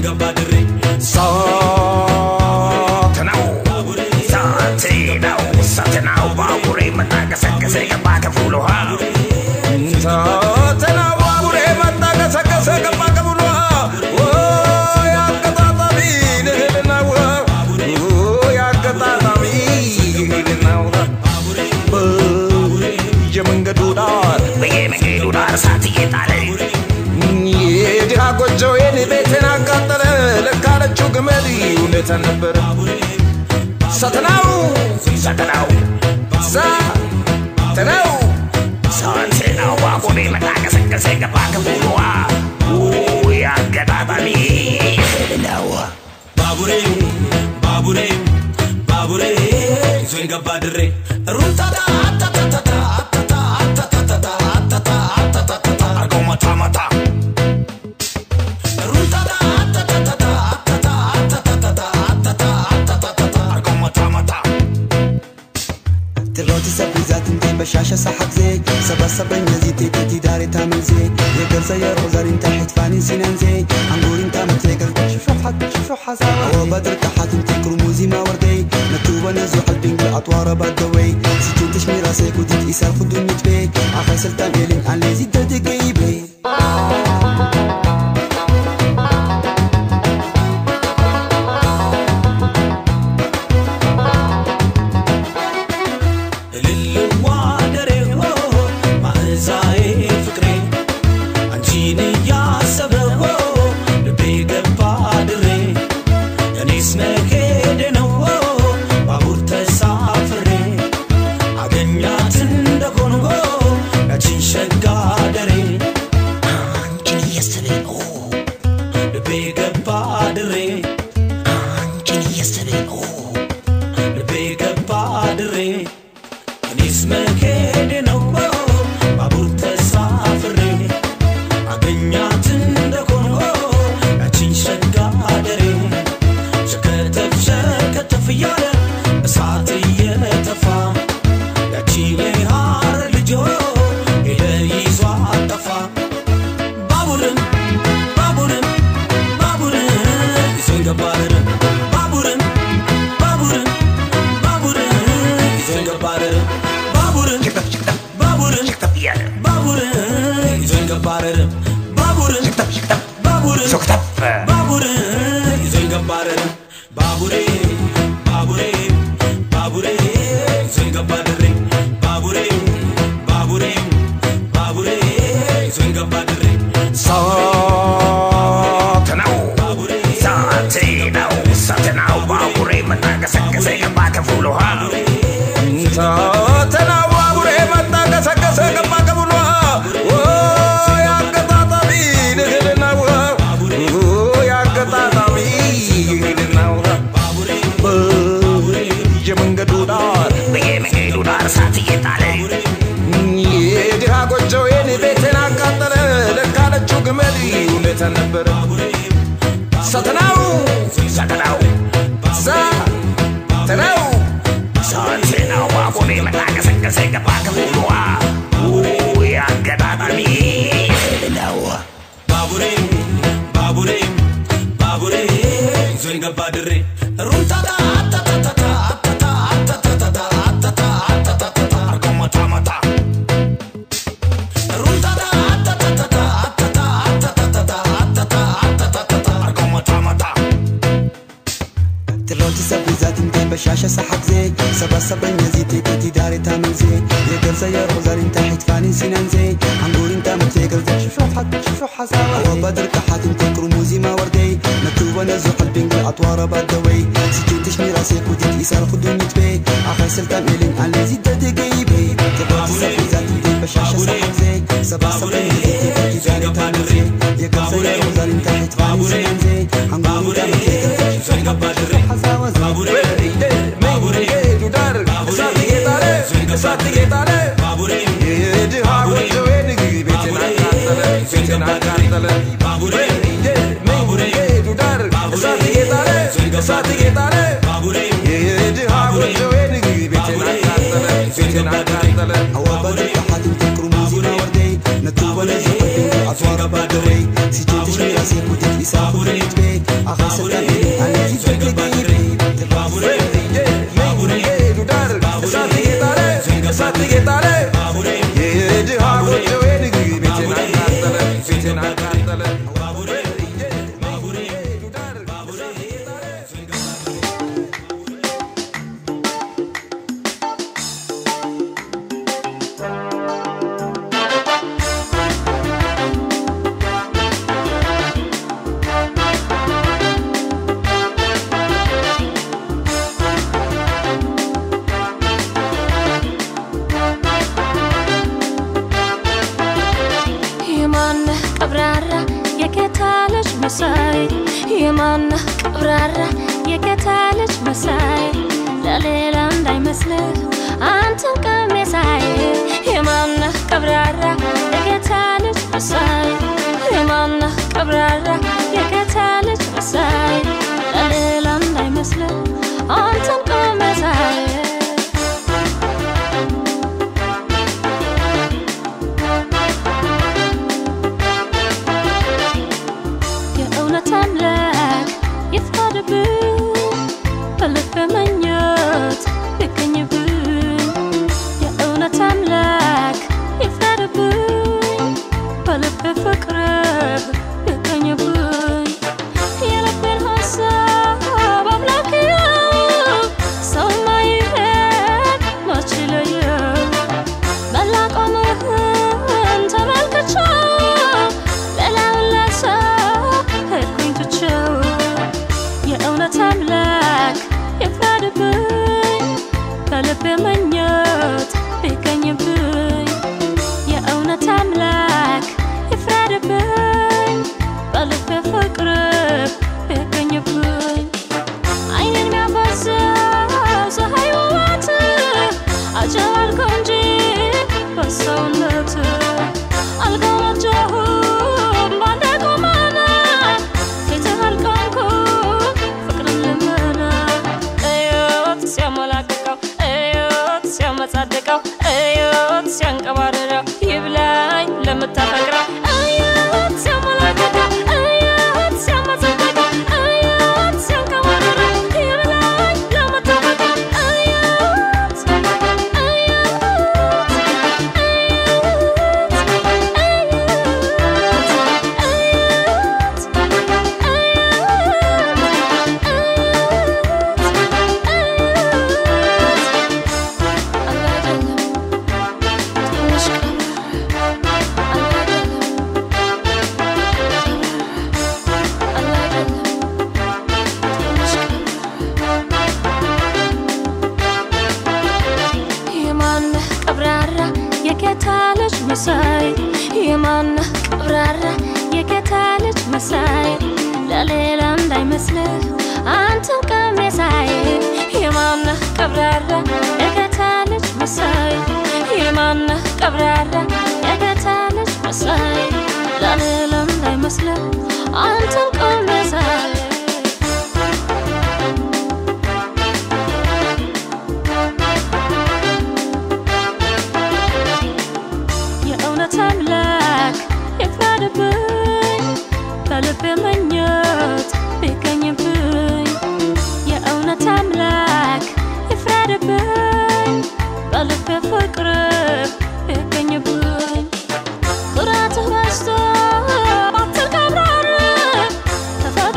ገባ ድሬ ሳት ነው ሳት ነው ሳት ነው ባቡሬ መጣቀሰቀሰ ገባ ከፍሎ ውሃ ሳት ነው ባቡሬ መጣቀሰቀሰ ገባ ከፍሎ ውሃ ወይ አቀጣጣሚ ንህልና ውሃ ወይ አቀጣጣሚ ንህልና ውሃ በየመንገዱ ዳር በየመንገዱ ዳር እሳት እየጣለ የድሃ ጎጆዬን ቤትን አቃጠለ ለካለችው ግመል እውነት አልነበረ ሰተናው ሰተናው ሰተናው ሰተናው ባቡሬ መጣ ቀሰቀሰ ገባ ክፉሉዋ አጋጣሚ ነው ባቡሬ ባቡሬ ባቡሬ ይዞኝ ገባ ድሬ ሩምታታ አታታታታ አታታ አታታታታ አታታ አታታታታ አርገው መታ መታ ሩምታታ አታታታታ አታታ አታታታታ አታታ አታታታታ አርገው መታ መታ تلوتي سبيزات انتي بشاشة صحك زي سبا سبا نزي تيتي تي داري تامل زي يقر زي روزار انت حتفاني سنان زي عنقور انت متيقر شوف حد شوف حساوة هو بدر تحت انتي كرموزي ما وردي نتوبة نزو حلبين بالأطوار بادوي سجن تشمي راسك وديت إسار خدو نتبي عخي سلطان إلين عن ليزي دردي قيبي እልልዋ ደሬ ሆ ማዕዛዬ ፍቅሬ አንቺን እያሰበ ሆ ልቤ ገባ ድሬ እኔስ መሄዴ ነው ሆ ባቡር ተሳፍሬ አገኛት እንደሆን ሆ ያቺን ሸጋ ደሬ አንቺን እያሰበ ነው ልቤ ገባ ድሬ አንቺን እያሰበ ነው ልቤ ገባ ድሬ እኔስ መሄዴ ነው ባቡር ተሳፍሬ አገኛት እንደሆን ያቺን ሸጋ ደሬ ሸከተፍ ሸከተፍ እያለ እሳት እየተፋ ያቺ የሐር ልጆ ሄደ ይዟ አጠፋ ባቡርን ባቡርን ባቡርን ይዞኝ ገባ ድሬ ባቡርን ባቡርን ባቡርን ይዞኝ ገባ ድሬ ባቡርን ሽክተፍ ሽክተፍ ባቡርን ሽክተፍ እያለ ባቡርን ይዞኝ ገባ ድሬ ባቡርን ሽክተፍ ሽክተፍ ባቡርን ሽክተፍ ባቡር ይዞኝ ገባ ድሬ ባቡሬ ባቡሬ ባቡሬ ይዞኝ ገባ ድሬ ባቡሬ ባቡሬ ባቡሬ ይዞኝ ገባ ድሬ ሳት ነው ባቡሬ ሳት ነው ሳት ነው ባቡሬ መጣቀሰቀሰ ገባ ከፍሎ ውሃ ሳት ነው ባቡሬ መጣቀሰቀሰ ገባ ከፍሎ ውሃ ወይ አገጣጣሚ ንህልና ውሃ ወይ አገጣጣሚ ንህልና ውሃ ባቡሬ በየመንገዱ ዳር በየመንገዱ ዳር እሳት እየጣለ የድሃ ጎጆዬን ቤትን አቃጠለ ለካለችው ግመል እውነት አልነበረ ሰተናው ሰተናው ሰተናው ሰተናው ባቡሬ መጣቀሰቀሰ ገባ ከፍሉዋ አገጣጣሚ ነው ባቡሬ ባቡሬ ባቡሬ ይዞኝ ገባ ድሬ ሩምታታ አታታታታ አታታ አታታታታ አታታ አታታታታ አርገው መታ መታ ሩምታታ አታታታታ አታታ አታታታታ አታታ አታታታታ አርገው መታ መታ تلوتي سبيزات انتي بشاشة صحك زي سبا سبا نزي تيتي تي داري تامل زي يقر زي روزار انت حتفاني سنان زي عنقور انت متيقر زي شوف حد شوف حساوة هو بدر تحت انتي كرموزي ما وردي نتوبة نزو قلبين بالأطوار بادوي سجن تشمي راسك وديت إسار خدو نتبي عخي سلطان إلين عن ليزي دردي قيبي تلوتي سبيزات انتي بشاشة صحك زي سبا سبا نزي تيتي تي داري تامل زي يقر زي روزار انت حتفاني سنان زي عنقور انت متيقر زي ይዞኝ ገባ ድሬ حساوة زي ባቡሬ መንገዱ ዳር እሳት እየጣለ እሳት እየጣለ ባቡሬ የድሃ ጎጆዬን ቤትን አቃጠለ ቤትን አቃጠለ ባቡሬ መንገዱ ዳር እሳት እየጣለ እሳት እየጣለ ባቡሬ የድሃ ጎጆዬን ቤትን አቃጠለ ቤትን አቃጠለ هوا بدر تحت تكرم موزي ما وردي نتوبة نزو قلبين أطوار بادوي سجن تشمي راسي كوديت إسار خدو نتبي አኸሰልጣን ኣነዚ ፍቅሪ የማነህ ቀብራራ የጌታ ልጅ መሳይ የማነህ ቀብራራ የጌታ ልጅ መሳይ ለሌላ እንዳይመስልህ አንተን ቀሜሳይ የማነህ ቀብራራ የጌታ ልጅ መሳይ የማነህ ቀብራራ የጌታ ልጅ መሳይ ለሌላ እንዳይመስልህ አንተን ቀሜሳይ የእውነት አምላክ ይፍቀድብኝ በልብ መኘት ይገኝብኝ የእውነት አምላክ ይፍቀድብኝ በልብ ፍቅር ይገኝብኝ የልቤን ሀሳብ አምላክ ያው ሰው ማይሄድ መች ይለየው መላቆምህን ተመልክቼው ሌላውን ለሰው ሄድኩኝ ትቼው የእውነት አምላክ ይፍረድብኝ በልቤ መኘት ቢገኝብኝ የእውነት አምላክ ይፍረድብኝ በልቤ ፍቅር ቢገኝብኝ አይንን የሚያፈሰው ፀሐይ ውበት አጀብ አልከው እንጂ በሰውነት አልገመጀሁም ባንተ ቁመና ፊትህ አልቆምኩ ፍቅርን ልመና እዮት ሲያሞላቅቀው እዮት ሲያመጻድቀው እዮት ሲያንቀባርረው ይብላኝ ለምታፈቅረው እዮት ሲያሞላቅቀው እዮት ሲያመጻድቀው እዮት ሲያንቀባርረው ይብላኝ ለምታፈቅረው እዮት የማነህ ቀብራራ የጌታ ልጅ መሳይ የማነህ ቀብራራ የጌታ ልጅ መሳይ ለሌላ እንዳይመስልህ አንተን ቀሜሳይ የማነህ ቀብራራ የጌታ ልጅ መሳይ የማነህ ቀብራራ የጌታ ልጅ መሳይ ለሌላ እንዳይመስልህ አንተን ቀሜሳይ የእውነት አምላክ ይፍረድብኝ በልቤ መኘት ቢገኝብኝ የእውነት አምላክ ይፍረድብኝ በልቤ ፍቅር ቢገኝብኝ ኩራትህ በዝቶ ባትል ቀብራር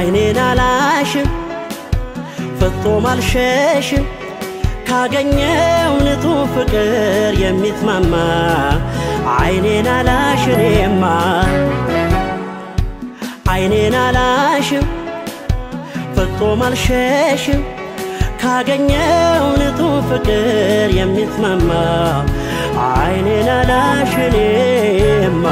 አይኔን አላሽም ፍጹም አልሸሽም ካገኘው ንጹሕ ፍቅር የሚስማማ አይኔን አላሽኔማ አይኔን አላሽም ፍጹም አልሸሽም ካገኘው ንጹሕ ፍቅር የሚስማማ አይኔን አላሽኔማ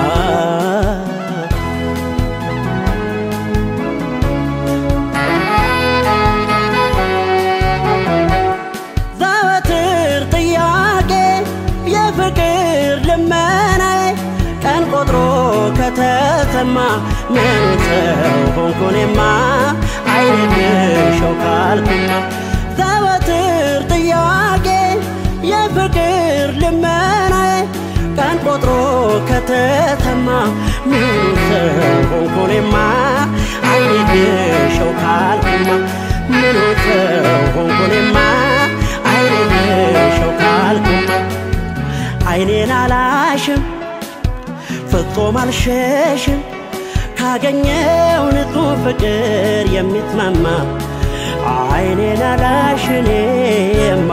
ዘወትር ጥያቄ የፍቅር ልመናዬ ቀን ቆጥሮ ከተሰማ ምን ሰው ሆንኩኔማ አይንልሸው ካልኩማ ዘወትር ጥያቄ የፍቅር ልመናዬ ቀን ቆጥሮ ከተሰማ ምን ሰው ሆንኩኔማ አይንልሸው ካልኩማ ምን ሰው ሆንኩኔማ አይንልሸው ካልኩማ አይኔን አላሽም ፍጹም አልሸሽም ካገኘው ንጹሕ ፍቅር የሚስማማ አይኔን አላሽኔማ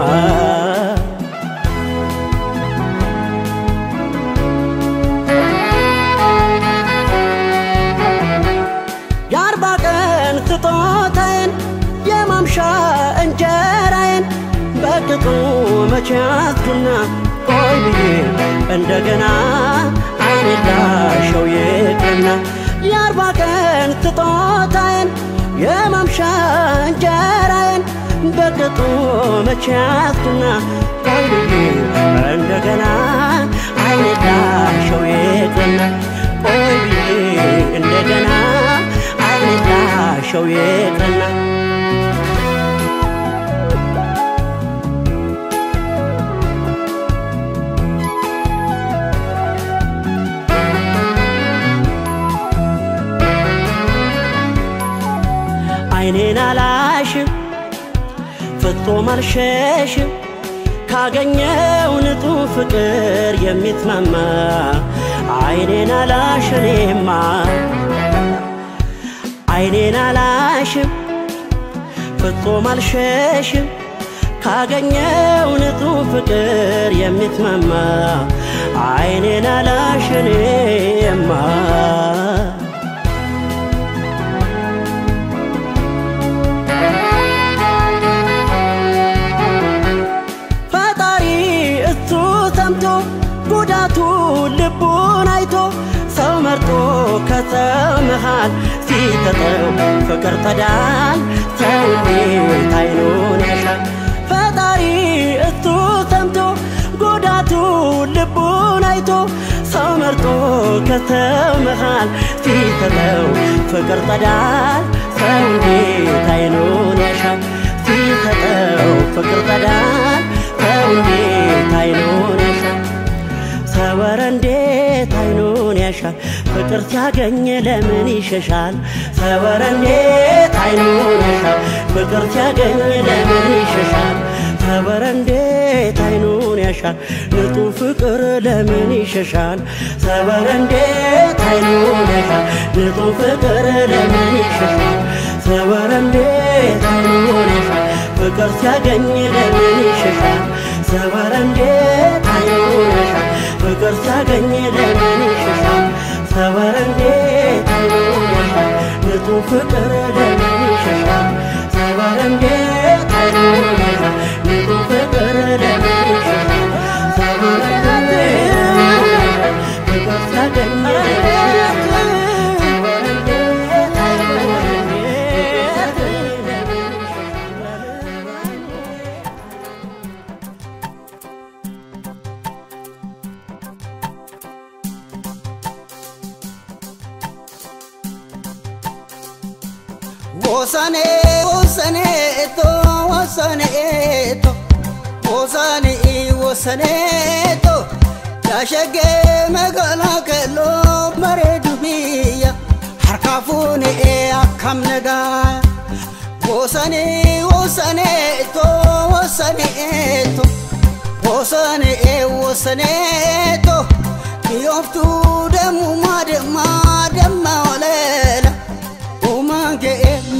የአርባ ቀን ስጦታዬን የማምሻ እንጀራዬን በቅጡ መቼ ያዝኩና ቆይ ብዬ እንደገና አይኔን ላሸው ይቅርና የአርባ ቀን ስጦታዬን የማምሻ እንጀራዬን በቅጡ መቼ ያዝኩና ቆይ ብዬ እንደገና አይኔን ላሸው ይቅርና ቆይ ብዬ እንደገና አይኔን ላሸው ይቅርና አይኔን አላሽም ፍጹም አልሸሽም ካገኘው ንጹሕ ፍቅር የሚስማማ አይኔን አላሽኔማ አይኔን አላሽም ፍጹም አልሸሽም ካገኘው ንጹሕ ፍቅር የሚስማማ አይኔን አላሽኔማ ፈጣሪ እሱ ሰምቶ ጉዳቱ ልቡን አይቶ ሰው መርጦ ከሰው መሃል ሲሰጠው ፍቅር ተዳል ሰው እንዴት አይኑን ያሻል ፈጣሪ እሱ ሰምቶ ጉዳቱ ልቡን አይቶ ሰው መርጦ ከሰው መሃል ሲሰጠው ፍቅር ተዳል ሰው እንዴት አይኑን ያሻል ሲሰጠው ፍቅር ተዳል ሰው እንዴት አይኑን ያሻል ሰወረ እንዴት አይኑን ያሻል ፍቅር ሲያገኝ ለምን ይሸሻል ሰወረ እንዴት አይኑን ያሻል ፍቅር ሲያገኝ ለምን ይሸሻል ሰወረ እንዴት አይኑን ያሻል ንጹሕ ፍቅር ለምን ይሸሻል ሰወረ እንዴት አይኑን ያሻል ንጹሕ ፍቅር ለምን ይሸሻል ሰወረ እንዴት አይኑን ያሻል ፍቅር ሲያገኝ ለምን ይሸሻል ሰወረ እንዴት አይኑን ያሻል ፍቅር ሲያገኝ ለምን ይሸሻል ሰወረ እንዴት አይኑን ያሻል ንጹሕ ፍቅር ለምን ይሸሻል ሰወረ እንዴት አይኑን ያሻል ንጹሕ ፍቅር ለምን ይሸሻል ሰወረ እንዴት አይኑን ያሻል ፍቅር ሲያገኝ ለምን ይሸሻል ሰወረ እንዴት አይኑን ያሻል ፍቅር ሲያገኝ ለምን ይሸሻል Bosane, bosane, to, bosane, to, bosane, bosane, to. Yashage magala kelo mare dubiya, harkafune e akam naga. Bosane, bosane, to, bosane, to, bosane, bosane, to. Miyoftu demu madema, dema olela. Umange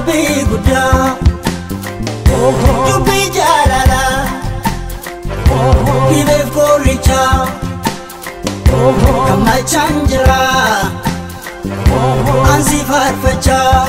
dubbii guddaa dubbii jaalala dhibeef qoricha gammachaan jira ansi faarfachaa.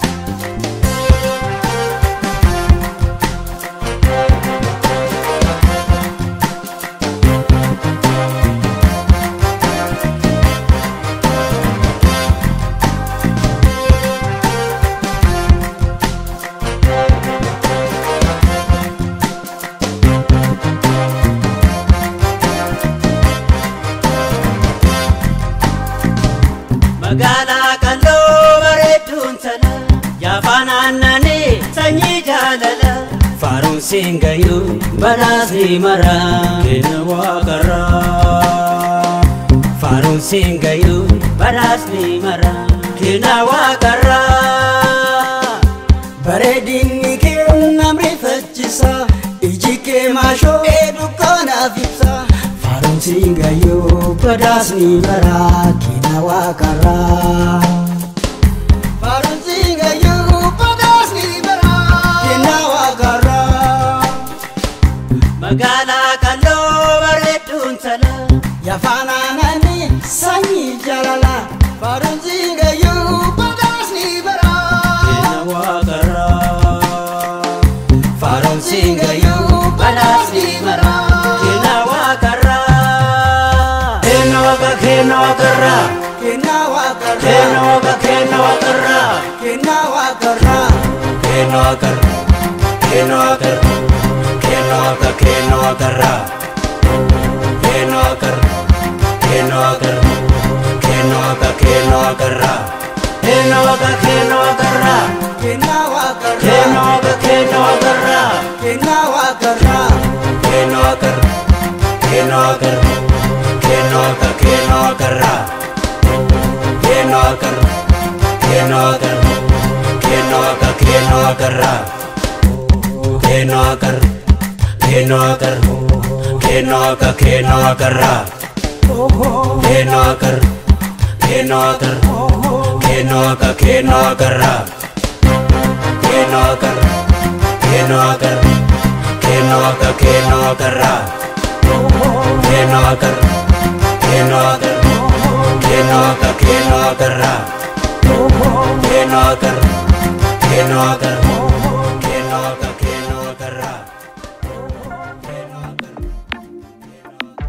magaalaa qalloo bareedduun tana yaafaan aannanii sanyii jaalala faaruun siin gayyuu badhaasni mara kenna waaqarraa faaruun siin gayyuu badhaasni mara kenna waaqarraa bareedinni kee namni faccisa iji kee maashoo dukkaanaaf ibsa faaruun siin gayyuu badhaasni mara kenna waaqarraa faaruun siin gayyuu badhaasni mara kenna waaqarraa magaalaa qalloo bareedduun tana yaafaan aannanii sanyii jaalala faaruun siin gayyuu badhaasni mara kenna waaqarraa faaruun siin gayyuu badhaasni mara kenna waaqarraa kenna waaqa kenna waaqarraa kenna waaqarraa kenna waaqa kenna waaqarraa kenna waaqarraa kenna waaqarraa kenna waaqarraa kenna waaqa kenna waaqarraa kenna waaqarraa kenna waaqarraa kenna waaqa kenna waaqarraa kenna waaqa kenna waaqarraa kenna waaqarraa kenna waaqa kenna waaqarraa kenna waaqarraa kenna waaqarraa kenna waaqarraa kenna waaqa kenna waaqarraa kenna waaqarraa kenna waaqarraa kenna waaqa kenna waaqarraa kenna waaqarraa kenna waaqarraa kenna waaqa kenna waaqarraa kenna waaqarraa kenna waaqarraa kenna waaqa kenna waaqarraa kenna waaqarraa kenna waaqarraa kenna waaqa kenna waaqarraa kenna waaqarraa kenna waaqarraa kenna waaqa kenna waaqarraa kenna waaqarraa kenna waaqarraa kenna waaqa kenna waaqarraa kenna waaqarraa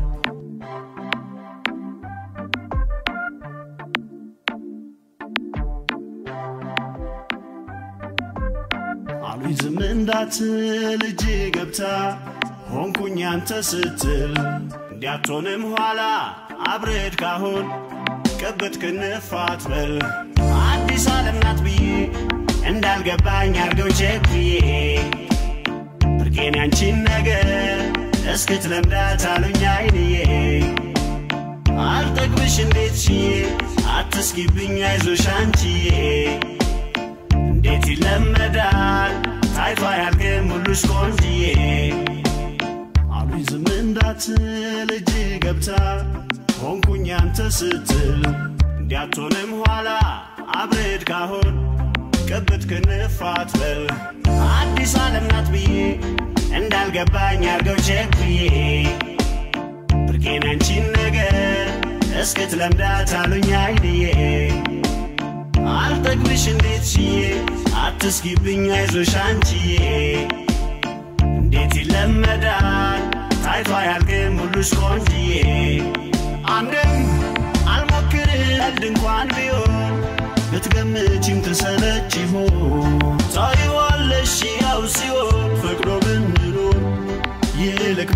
አሉኝ ዝም እንዳትል እጅ ገብታ ሆንኩኝ አንተ ስትል እንዲያትሆንም ኋላ አብረድ ካሁን ቅብት ክንፍ አትበል አዲስ ዓለም ናት ብዬ እንዳልገባኝ አርገው ቼክ ብዬ ብርቄን ያንቺን ነገር እስክትለምዳት አሉኝ አይንዬ አልጠግብሽ እንዴት ሽዬ አትስጊብኝ አይዞሽ አንቺዬ እንዴት ይለመዳል ታይቶ አያልቅም ሁሉሽ ቆንጅዬ አሉኝ ዝም እንዳትል እጅ ገብታ ሆንኩኝ አንተ ስትል እንዲያትሆንም ኋላ አብረድ ካሁን ቅብት ክንፍ አትበል አዲስ ዓለም ናት ብዬ እንዳልገባኝ አርገው ቼክ ብዬ ብርቄን አንቺን ነገር እስክትለምዳት አሉኝ አይንዬ አልጠግብሽ እንዴት ሽዬ አትስጊብኝ አይዞሽ አንቺዬ እንዴት ይለመዳል ታይቶ አያልቅም ሁሉሽ ቆንጅዬ አንድም አልሞክር ቀልድ እንኳን ቢሆን ብትገምቺም ትሰለች ይሆን ታይዋለሽ ያው ሲሆን ፈቅዶ ብንኖር ይልቅ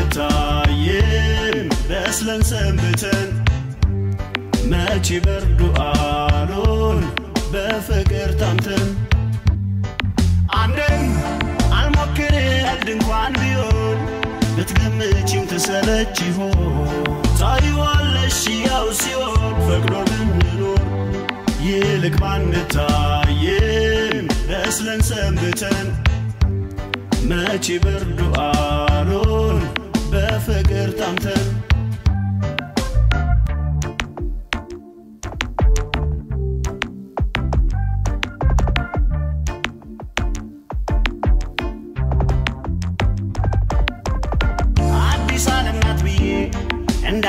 ባንታየን በስለን ሰንብተን መቼ በርዱ አሎን በፍቅር ታምተን አንድም አልሞክር ቀልድ እንኳን ቢሆን ብትገምቺም ትሰለች ይሆን ታይዋለሽ ያው ሲሆን ፈቅዶ ብንኖር ይልቅ ባንታየን በስለን ሰንብተን መቼ በርዱ አሎን በፍቅር ታምተን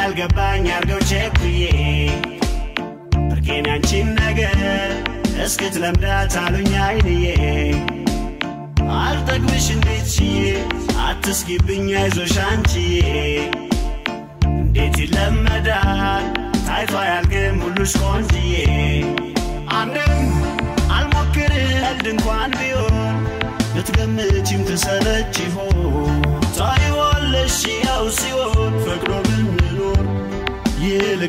ያልገባኝ አርገው ቸኩዬ ብርቄን ያንቺን ነገር እስክትለምዳት አሉኝ አይንዬ አልጠግብሽ እንዴት ችዬ አትስጊብኝ አይዞሽ አንቺዬ እንዴት ይለመዳል ታይቶ አያልቅም ሁሉሽ ቆንጅዬ አንድም አልሞክር ቀልድ እንኳን ቢሆን ብትገምቺም ትሰለች ይሆን ታይዋለሽ ያው ሲሆን ፈቅዶ ብንኖር ይልቅ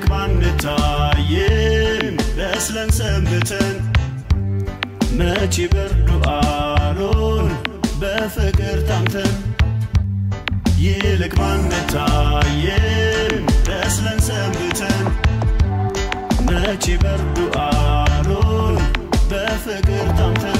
ባንታይም በስለን ሰንብተን መቼ በርዱ አሎን በፍቅር ታምተን ይልቅ ባንታይም በስለን ሰንብተን መቼ በርዱ አሎን በፍቅር ታምተን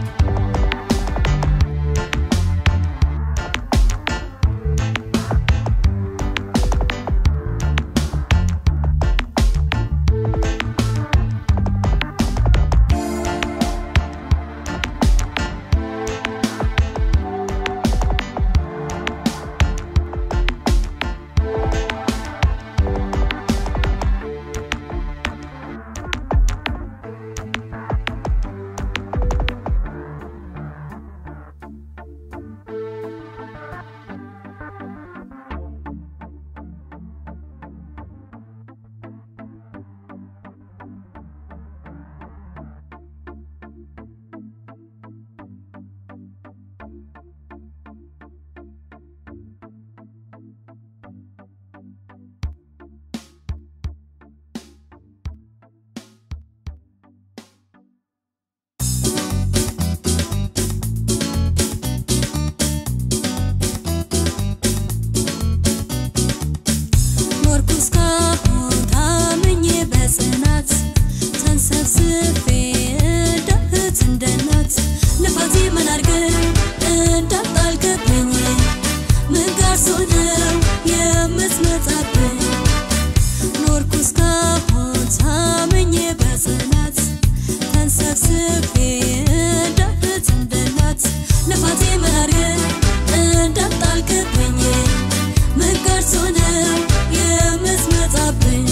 ኖርኩ እስካሁን ታምኜ በጽናት ተንሰብስቤ እንደ እህት እንደ እናት ልፋቴ ምን አድርገህ እንዳጣልክብኝ ምን ጋር ነው የምትመጣብኝ ኖርኩ እስካሁን ታምኜ በጽናት ተንሰብስቤ እንደ እህት እንደ እናት ልፋቴ ምን አድርገህ እንዳጣልክብኝ ምን ቀርቶ ነው የምትመጣብኝ?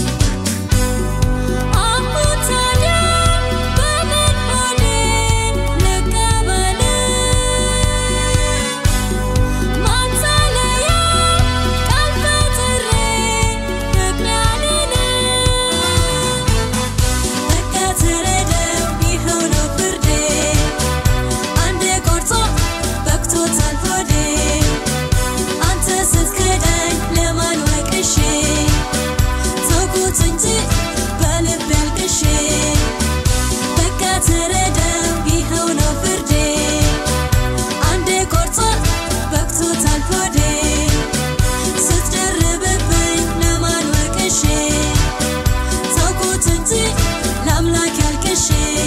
አሁን ታዲያ በምን ሆኔን ልቀበል? ማታለያ ቃል ፈጥሬ ፍቅር ያልልህ በቃ ተረዳው ይኸው ነው ፍርዴ አንዴ ቆርጦ በቅቶታል ሆዴ አንተ ስትክዳኝ ለማን ወቅሼ ተውኩት እንጂ በልቤ አልቅሼ በቃ ተረዳው ይኸው ነው ፍርዴ አንዴ ቆርጦ በቅቶታል ሆዴ ስትደርብብኝ ለማን ወቅሼ ተውኩት እንጂ ለአምላክ ያልቅሼ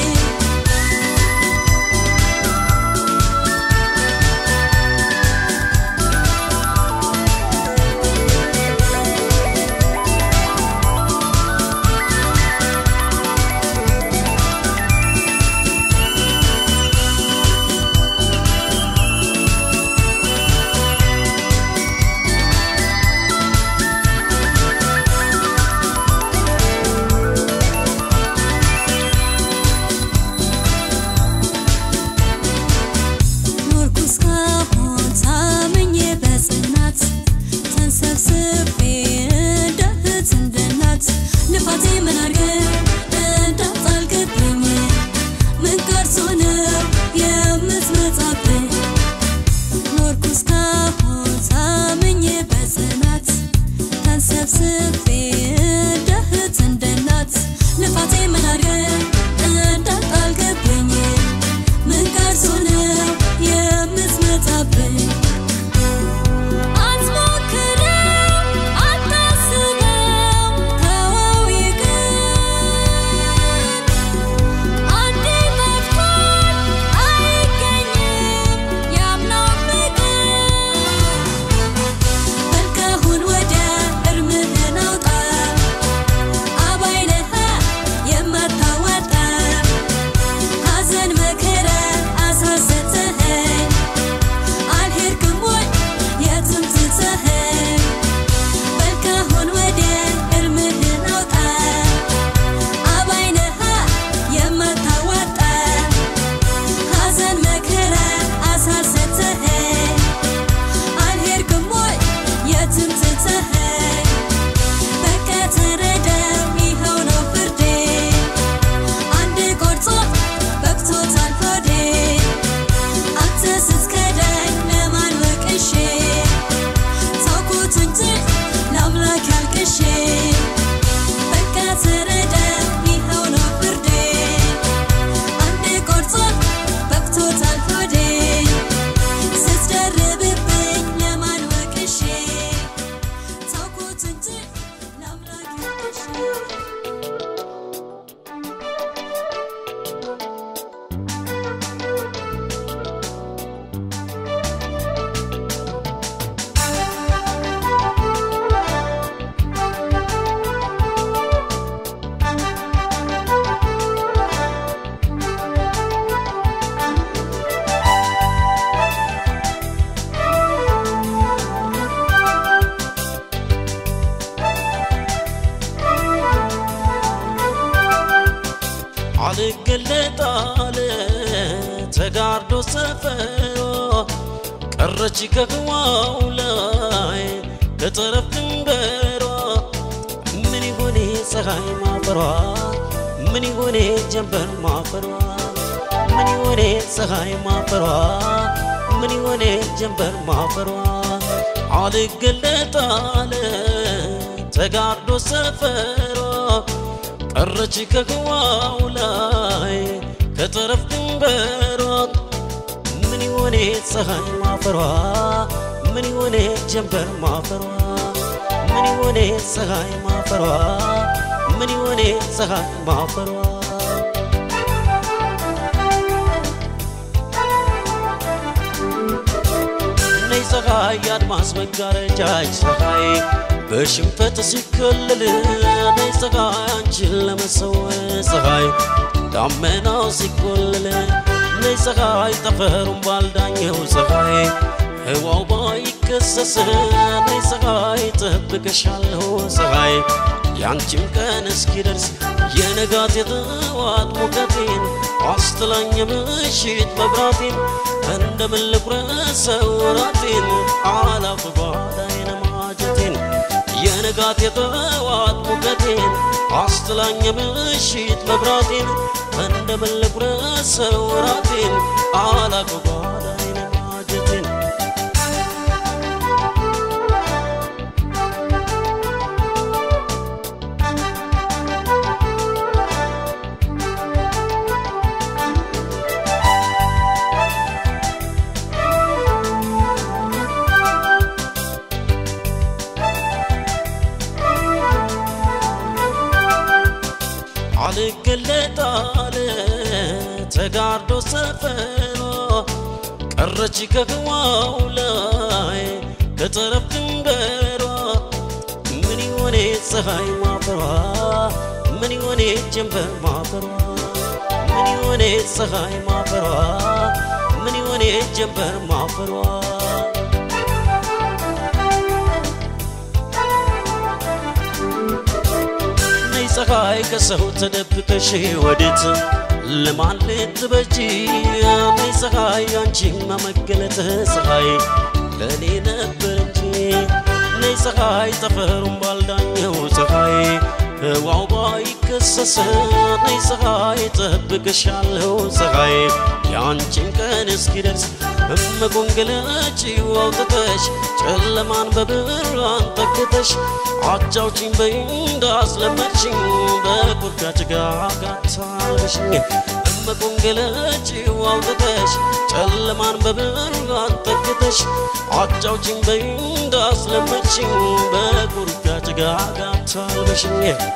ኖርኩ እስካሁን ታምኜ በጽናት ተንሰብስቤ እንደ እህት እንደ እናት ልፋቴ ምን አድርገህ እንዳጣልክብኝ ምን ቀርቶ ነው የምትመጣብኝ ኖርኩ እስካሁን ታምኜ በጽናት ተንሰብስቤ እንደ እህት እንደ እናት ልፋቴ ምን አድርገህ እንዳጣልክብኝ ምን ቀርቶ ነው የምትመጣብኝ? አትሞክረው፣ አታስበው፣ ተወው ይቅር። አንዴ ጠፍቷል፣ አይገኝም ያምናው ፍቅር። በል ከአሁን ወዲያ እርምህን አውጣ ተጋርዶ ሰፈሯ ቀረች ከህዋው ላይ ከጠረፍ ድንበሯ ምን ይሆኔ ፀሐይ ማፈሯ ምን ይሆኔ ጀንበር ማፈሯ ምን ይሆኔ ፀሐይ ማፈሯ ምን ይሆኔ ጀንበር ማፈሯ አልገለጣለ ተጋርዶ ሰፈሯ ቀረች ከህዋው ላይ ከጠረፍ ድንበሯ ምን ይሆኔ ፀሐይ ማፈሯ ምን ይሆኔ ጀንበር ማፈሯ ምን ይሆኔ ፀሐይ ማፈሯ ምን ይሆኔ ፀሐይ ማፈሯ ነይ ፀሐይ የአድማስ መጋረጃች ፀሐይ በሽንፈት ሲከለል ነይ ፀሐይ አንቺን ለመሰወር ፀሐይ ዳመናው ሲቆለል ነይ ፀሐይ ጠፈሩን ባልዳኘው ፀሐይ ህዋው ባይከሰስ ነይ ፀሐይ ጠብቀሻለሁ ፀሐይ ያንቺም ቀን እስኪደርስ የነጋት የጠዋት ሙቀቴን አስትላኝ ምሽት መብራቴን እንደምን ልቁረሰው ራቴን አላፍ ጓዳዬን ማጀቴን የንጋት የጠዋት ሙቀቴን አስትላኝ ምሽት መብራቴን እንደምን ልቁረሰው ራቴን አላፍ ጓዳዬን ማጀቴን አልገለጣለ ተጋርዶ ሰፈሯ ቀረች ከህዋው ላይ ከጠረፍ ድንበሯ ምን ይሆኔ ፀሐይ ማፈሯ ምን ይሆኔ ጀንበር ማፈሯ ምን ይሆኔ ፀሐይ ማፈሯ ምን ይሆኔ ጀንበር ማፈሯ ነይ ፀሐይ ከሰው ተደብቀሽ ወዴት ለማን ልትበጂ ነይ ፀሐይ አንቺን መመገለጥ ፀሐይ ለእኔ ነበር እንጂ ነይ ፀሐይ ጠፈሩን ባልዳኘው ፀሐይ ህዋው ባይከሰስ ነይ ፀሐይ ጠብቅሻለሁ ፀሐይ የአንቺን ቀን እስኪደርስ እመጎንገለጪው አውጥተሽ ጨለማን በብርሃን ተክተሽ አጫውችኝ በይ እንዳስለመድሽኝ በቁርዳ ጭጋግ አታልበሽኝ እመጎንገለጪው አውጥተሽ ጨለማን በብርሃን ተክተሽ አጫውችኝ በይ እንዳስለመድሽኝ በቁርዳ ጭጋግ አታልበሽኝ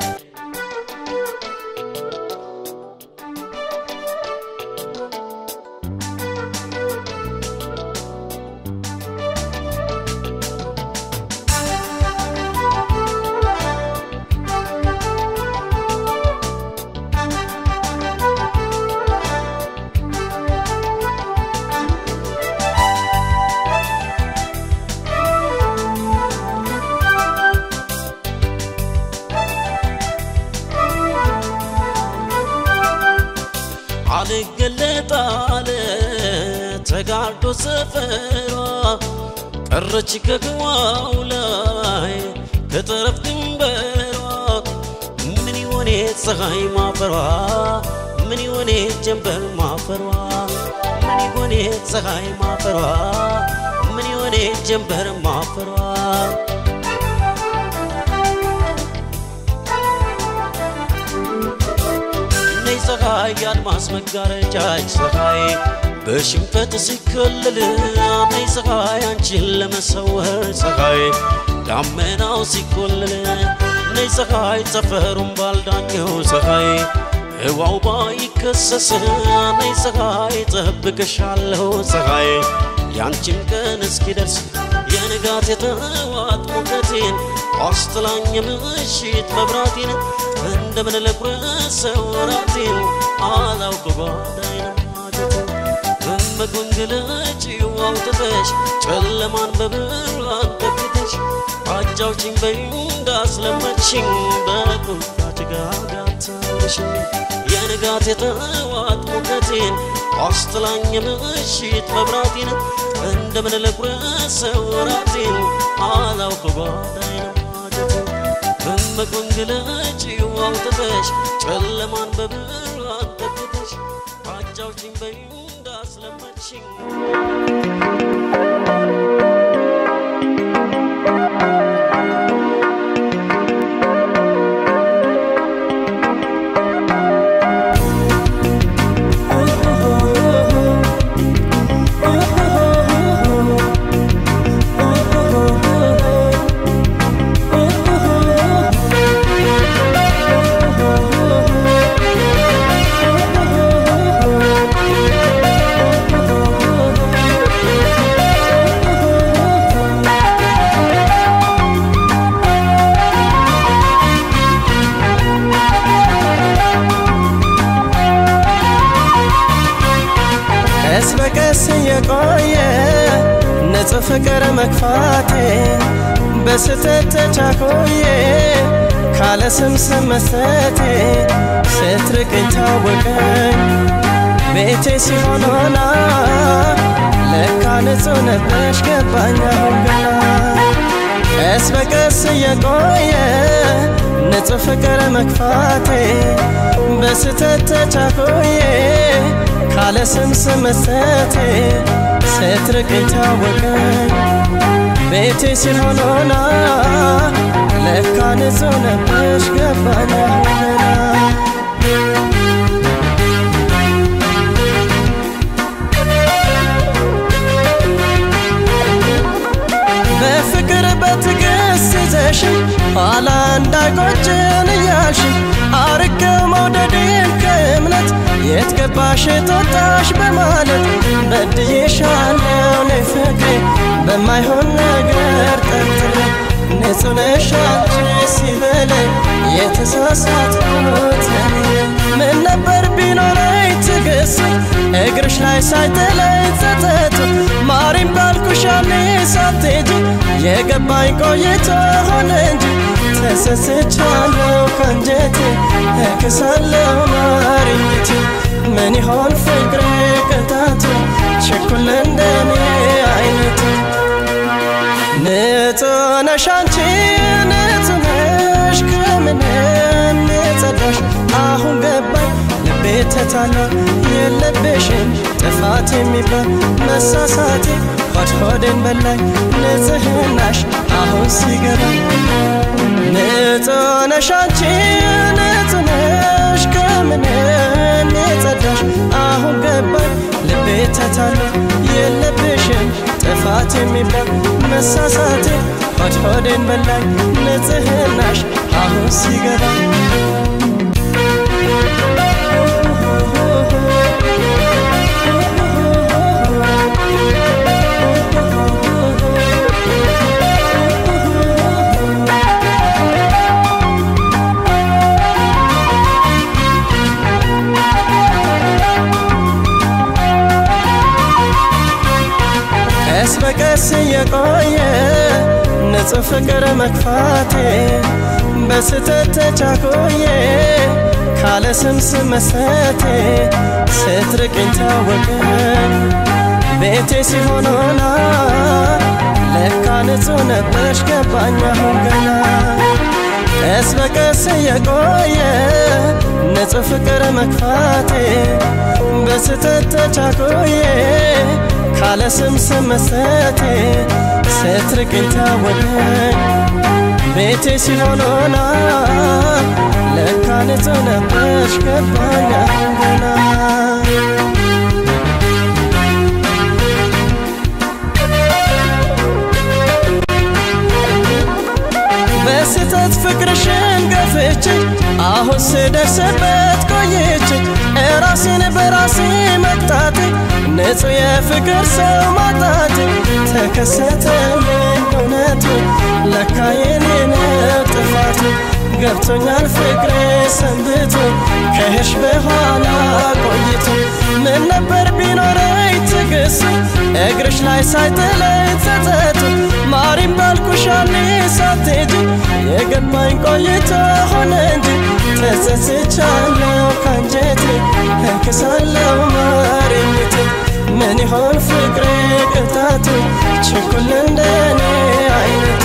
አልገለጣለ ተጋርዶ ሰፈሯ ቀረች ከህዋው ላይ ከጠረፍ ድንበሯ ምን ይሆኔ ፀሐይ ማፈሯ ምን ይሆኔ ጀንበር ማፈሯ ምን ይሆኔ ፀሐይ ማፈሯ ምን ይሆኔ ጀንበር ማፈሯ ነይ ፀሐይ የአድማስ መጋረጃች ፀሐይ በሽንፈት ሲከለል ነይ ፀሐይ አንቺን ለመሰወር ፀሐይ ዳመናው ሲቆለል ነይ ፀሐይ ጠፈሩን ባልዳኘው ፀሐይ ህዋው ባይከሰስ ነይ ፀሐይ ጠብቅሻለሁ ፀሐይ ያንቺን ቀን እስኪደርስ የንጋት የጠዋት ሙቀቴን አስትላኝ ምሽት መብራቴን እንደምን ልቁረሰው ራቴን አላውቅ ጓዳዬን ማጀቴን እመጎንገለጪው አውጥተሽ ጨለማን በብርሃን ተክተሽ አጫውችኝ በይ እንዳስለመድሽኝ በቁጣ ጭጋጋታለሽ የንጋት የጠዋት ሙቀቴን አስጥላኝ ምሽት መብራቴን እንደምን ልቁረሰው ራቴን አላውቅ ጓዳይን ማጀቴን እምቁን ግለጪው አውጥተሽ ጨለማን በብርሃን ተክተሽ አጫውችኝ በይ እንዳስለመድሽኝ ቀስ በቀስ እየቆየ ንጹህ ፍቅር መክፋቴ በስተት ተቻኮዬ ካለ ስም ስም መስጠቴ ስትርቅኝ ታወቀኝ ቤቴ ሲሆን ሆና ለካ ንጹህ ነበሽ ገባኝ አሁን ገና ቀስ በቀስ እየቆየ ንጹህ ፍቅር መክፋቴ በስተት ተቻኮዬ ካለ ስም ስም መስጠቴ ስትርቅኝ ታወቀኝ ቤቴ ሲሆን ሆና ለካ ንጹህ ነበሽ ገባኝ አሁን ገና በፍቅር በትዕግስት ይዘሽ ኋላ እንዳይቆጭን እያልሽ አርቄው መውደዴን ከእምነት የት ገባሽ የትወጣሽ በማለት በድዬሻለሁ እኔ ፍቅሬ በማይሆን ነገር ጠርጥሬ ንጹህ ነሽ አንቺ ሲበለኝ የተሳሳትኩት እኔ ምን ነበር ቢኖረኝ ትዕግስት እግርሽ ላይ ሳይጥለኝ ጸጸቱ ማሪም ባልኩሽ ያኔ ሳትሄጂ የገባኝ ቆይቶ ሆነ እንጂ ተሰስቻለሁ ከንጀቴ እክሳለሁ ማርኝቴ ምን ይሆን ፍቅሬ ቅጣቱ ችኩል እንደኔ አይነቱ ንጹህ ነሽ አንቺ ንጹህ ነሽ ከምንም የጸዳሽ አሁን ገባኝ ልቤ ተታላ የለብሽም ጥፋት የሚባል መሳሳቴ ሆድ ሆዴን በላኝ ንጽህናሽ አሁን ሲገባ ንጹህ ነሽ አንቺ ንጹህ ነሽ ከምንም የጸዳሽ አሁን ገባኝ ልቤ ተታላ የለብሽም ጥፋት የሚባል መሳሳቴ ሆድ ሆዴን በላኝ ንጽህናሽ አሁን ሲገባ ቀስ በቀስ እየቆየ ንጹህ ፍቅር መክፋቴ በስተት ተቻኮዬ ካለ ስም ስም መስጠቴ ስትርቅኝ ታወቀኝ ቤቴ ሲሆን ሆና ለካ ንጹህ ነበሽ ገባኝ አሁን ገና ቀስ በቀስ እየቆየ ንጹህ ፍቅር መክፋቴ በስተት ተቻኮዬ ካለ ስም ስም መስጠቴ ስትርቅኝ ታወቀኝ ቤቴ ሲሆን ሆና ለካ ንጹህ ነበሽ ገባኝ አሁን ገና በስተት ፍቅርሽን ገፍቼ አሁን ስደርስበት ቆይቼ እራሴን በራሴ መቅጣቴ ንጹህ የፍቅር ሰው ማጣቴ ተከሰተልኝ እውነቱ ለካ የኔ ነው ጥፋቱ ገብቶኛል ፍቅሬ ሰንብቶ ከሄድሽ በኋላ ቆይቶ ምን ነበር ቢኖረኝ ትዕግስቱ እግርሽ ላይ ሳይጥለኝ ጸጸቱ ማሪም ባልኩሻኔ ሳትሄጂ የገባኝ ቆይቶ ሆነ እንጂ ተጸጽቻለሁ ካንጀቴ እክሳለሁ ማሪኝቴ ምን ይሆን ፍቅሬ ቅጣቱ ችኩል እንደኔ አይነቱ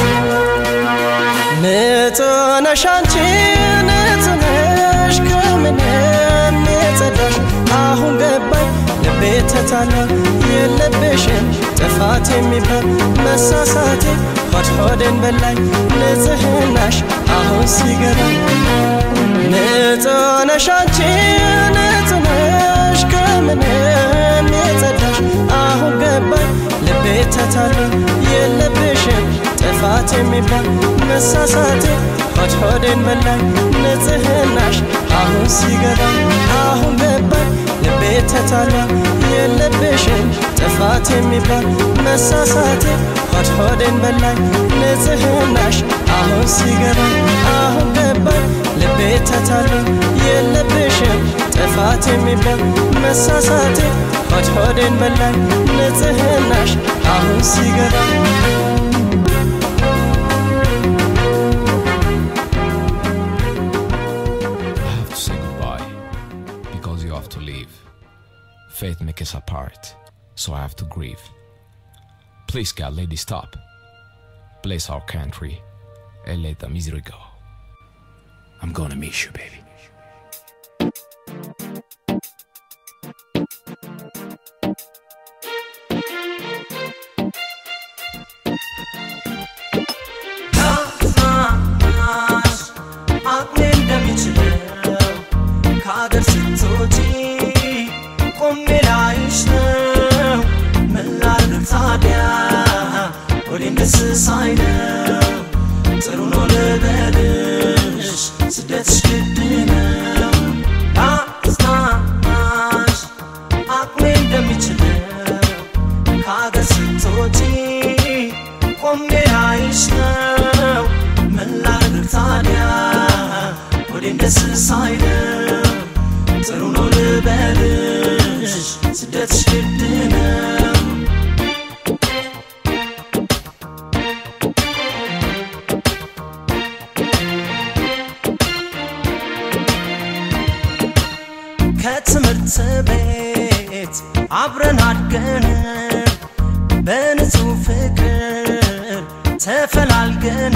ንጹህ ነሽ አንቺ ንጹህ ነሽ ከምንም የጸዳሽ አሁን ገባኝ ልቤ ተታላ የለብሽም ጥፋት የሚባል መሳሳቴ ሆድ ሆዴን በላኝ ንጽህናሽ አሁን ሲገባኝ ንጹህ ነሽ አንቺ ንጹህ ነሽ ከምንም የጸዳሽ አሁን ገባኝ ልቤ ተታላ የለብሽም ጥፋት የሚባል መሳሳቴ ሆድ ሆዴን በላኝ ንጽህናሽ አሁን ሲገባኝ አሁን ገባኝ ልቤ ተታላ የለብሽም ጥፋት የሚባል መሳሳቴ ሆድ ሆዴን በላኝ ንጽህናሽ አሁን ሲገባኝ አሁን ገባኝ ልቤ ተታላ የለብሽም ጥፋት የሚባል መሳሳቴ ሆድ ሆዴን በላኝ ንጽህናሽ አሁን ሲገባኝ I have to say goodbye because you have to leave. Fate makes us apart, so I have to grieve. Please, God, lady, stop. Bless our country and let the misery go. I'm gonna miss you, baby. ታናሽ አቅሜ እንደሚችለው ከአገር ስትወጪ ቆሜ ላይሽ ነው። ምን ላድርግ ታዲያ ወዴም ደስ ሳይለው ጥሩ ነው ልበልሽ ስደትሽ ግድ ነው። ታናሽ አቅሜ እንደሚችለው ከአገር ስትወጪ ቆሜ ላይሽ ነው። ምን ላድርግ ታዲያ ወዴም ደስ ሳይለው ጥሩ ነው ልበልሽ ስደትሽ ግድ ነው። ከትምህርት ቤት አብረን አድገን በንጹህ ፍቅር ተፈላልገን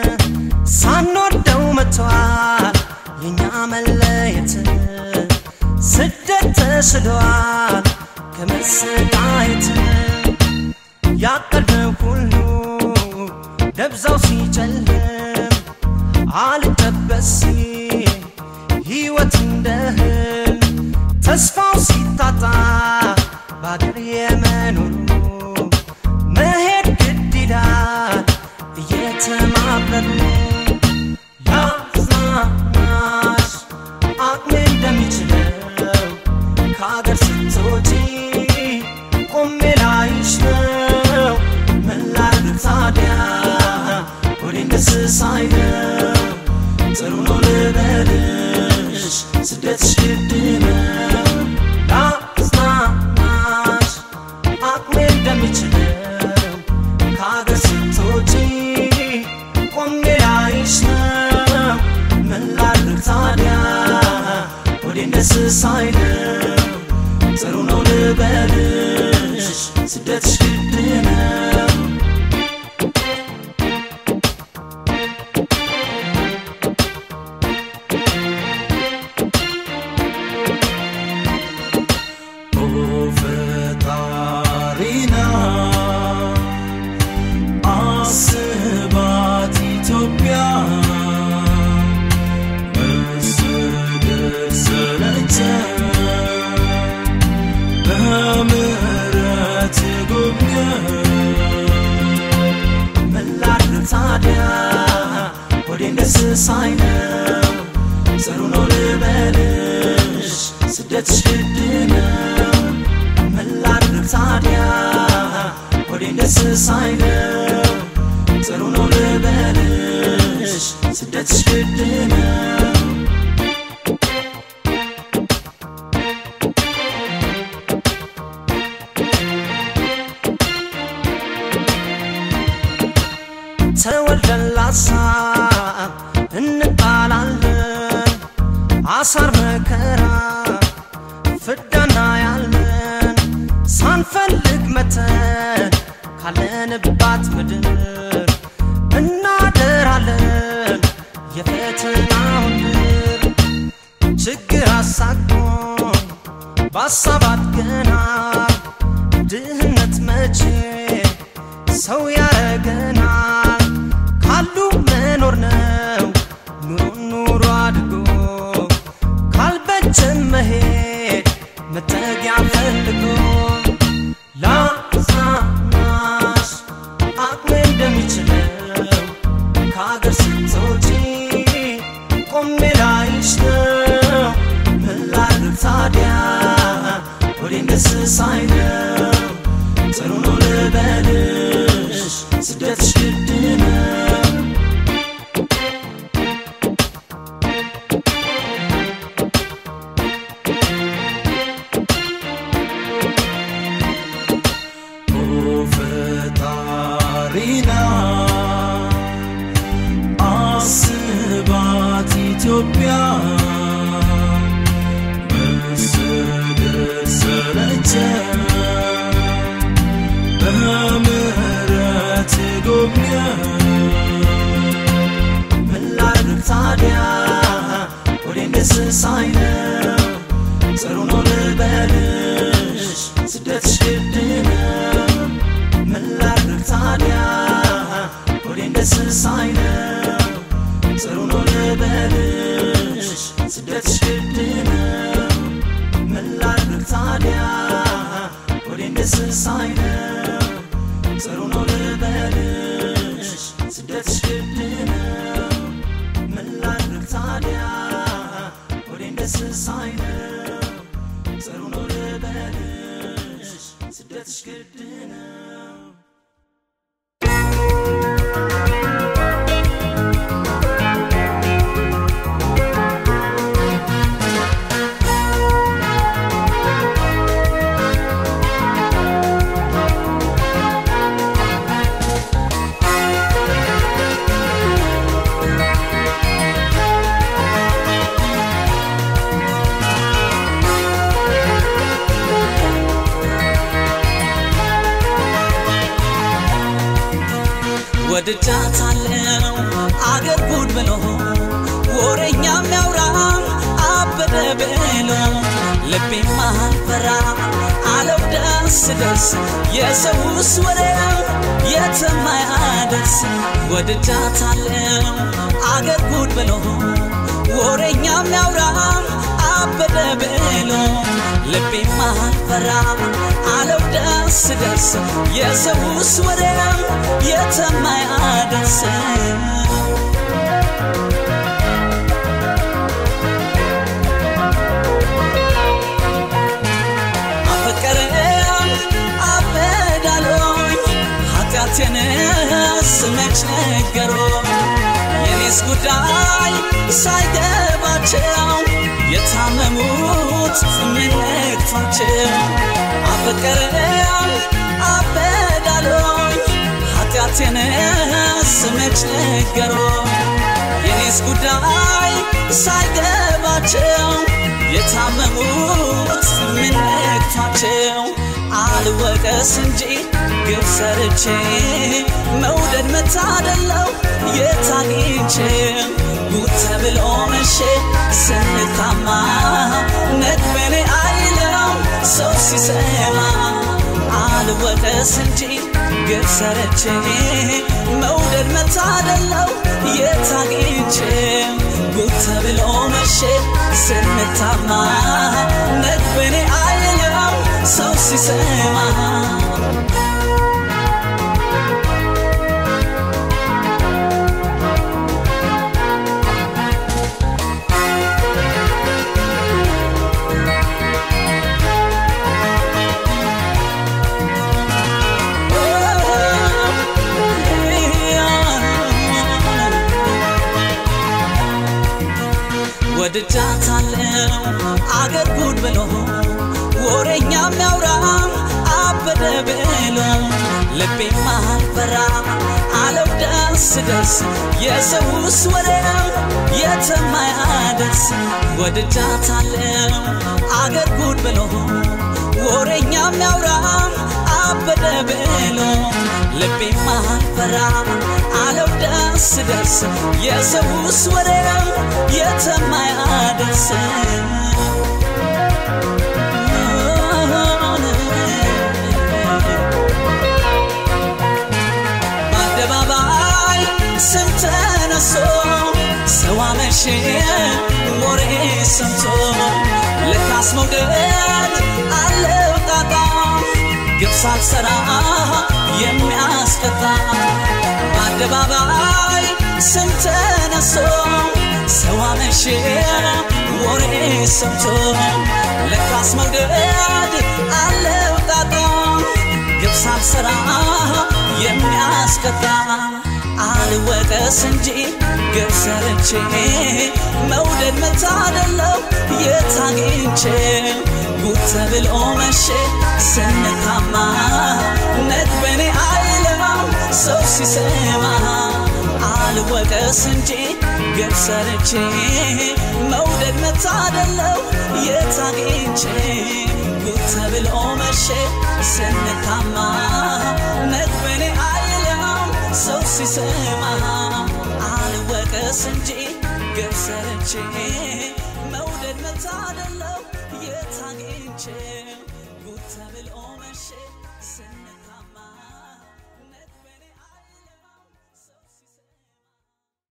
ሳንወደው መጥቷል የኛ መለየት ስደት ተስሏል ከመሰቃየት ያቀድነው ሁሉ ደብዛው ሲጨልም አልጠበስ ሲል ሕይወት እንደ ህልም ተስፋው ሲታጣ በአገር የመኖሩ መሄድ ግድ ይላል እየተማረሩ ያጽናናሽ አቅሜ እንደሚችለው ከአገር ስትወጪ ቆሜ ላይሽ ነው። ምን ላድርግ ታዲያ ወዴን ደስ ሳይለው ጥሩ ነው ልበልሽ ስደትሽ ግድ ነው። ላጽናናሽ አቅሜ እንደሚችለው ከአገር ስትወጪ ቆሜ ላይሽ ነው። ምን ላድርግ ታዲያ ወዴን ደስ ሳይለው ጥሩ ነው ልበልሽ ስደትሽ ግድ ነው። ኦ ፈጣሪና አስባት ኢትዮጵያ መሰደድ ሰለቸን በምሕረት ጎብኘን ምን ላድርግ ታዲያ ወዴን ደስ ሳይለው ጽኑ ነው ልበልሽ ስደትሽ ግድ ነው ምን ላድርግ ታዲያ ወዴን ደስ ሳይለው ጽኑ ነው ልበልሽ ስደትሽ ግድ ነው በሐሳብ እንጣላለን አሳር መከራ ፍዳና ያለን ሳንፈልግ መተን ካለንባት ምድር እናደራለን የፈተናውን ድር ችግር አሳቅቶን በሀሳባት ገና ድህነት መቼ ሰው ያረገናል ካሉ መኖር ነው ኑሮ ኑሮ አድጎ ካልበጀን መሄድ መጠጊያ ፈልጎ ላጽናናሽ አቅሜ እንደሚችለው ከአገር ስትወጪ ቆሜ ላይሽ ነው ምን ላድርግ ታዲያ ወዴን ደስ ሳይለው ጥሩ ነው ልበልሽ ስደትሽ ግድ ነው ፈጣሪና አስባት ኢትዮጵያ መሰደድ ሰለቸን በምህረት ጎብኘን ምን ላድርግ ታዲያ ወዴን ደስ ሳይለው ጥሩ ነው ልበልሽ ስደትሽ ግድ ነው ምን ላድርግ ታዲያ ወዴን ደስ ሳይለው ጥሩ ነው ልበልሽ ስደትሽ ግድ ነው ምን ላድርግ ታዲያ ወዴን ደስ ሳይለው ጥሩ ነው ልበልሽ ስደትሽ ግድ ነው ምን ላድርግ ታዲያ ወዴን ደስ ሳይለው ጥሩ ነው ልበልሽ ስደትሽ ግድ ነው ወድጃታለው አገር ጉድ ብሎ ወሬኛ የሚያውራም አበደ ብሎ ልቤም አልፈራ አለው ደስ ደስ የሰውስ ወሬው የትም አያደርስ ወድጃታለው አገር ጉድ ብሎ ወሬኛ የሚያውራም አበደ ብሎ ልቤም አልፈራ አለው ደስ ደስ የሰውስ ወሬው የትም አያደርስ አፈቀረም አበዳሎኝ ኃጢአቴን ስመች ነገሮ የኔስ ጉዳይ ሳይገባቸው የታመሙት ምን ነክቷቸው አፈቀረም አበዳሎኝ ኃጢአቴን ስመች ነገሮ የኔስ ጉዳይ ሳይገባቸው የታመሙት ምን ነክቷቸው አልወቀስ እንጂ ግብ ሰርቼ መውደድ መታደለው የታግኝቼ ጉድ ተብሎ መሼ ስንታማ ነግበኔ አይለው ሰው ሲሰማ አልወቀስ እንጂ ግብ ሰርቼ መውደድ መታደለው የታግኝቼ ጉድ ተብሎ መሼ ስንታማ ነግበኔ አይለው ሰው ሲሰማ ወድጃታለው አገር ጉድ ብሎ ወሬኛ የሚያውራም አበደ ብሎ ልቤም አልፈራ አለው ደስ ደስ የሰውስ ወሬ ነው የተማያደርስ ወድጃታለው አገር ጉድ ብሎ ወሬኛ የሚያውራ አበደ ብሎ ልቤማ አልፈራ አለው ደስ ደስ የሰውስ ወሬ ነው የተማያደርስ በአደባባይ ስም ተነሶ ሰው አመሸ ወሬ ሰምቶ ልካስ መውደድ አለው ጣጣ ግብ ሳልሰራ የሚያስቀጣ በአደባባይ ስም ተነሶ ሰው አመሸ ወሬ ሰምቶ ልካስ መውደድ አለው ጣጣ ግብ ሳልሰራ የሚያስቀጣ አልወቀስ እንጂ ግብ ሰርቼ መውደድ መታደለው የታግኝቼ ጉድ ተብሎ መሼ ስንታማ ነግበኔ አይለማም ሰው ሲሰማ አልወቀስ እንጂ ግብ ሰርቼ መውደድ መታደለው የታግኝቼ ጉድ ተብሎ መሼ ስንታማ ነግበኔ አይለማም ሰው ሲሰማ አልወቀስ እንጂ ግብ ሰርቼ መውደድ መታደለው የታግኝቼ ጉድ ተብሎ መሼ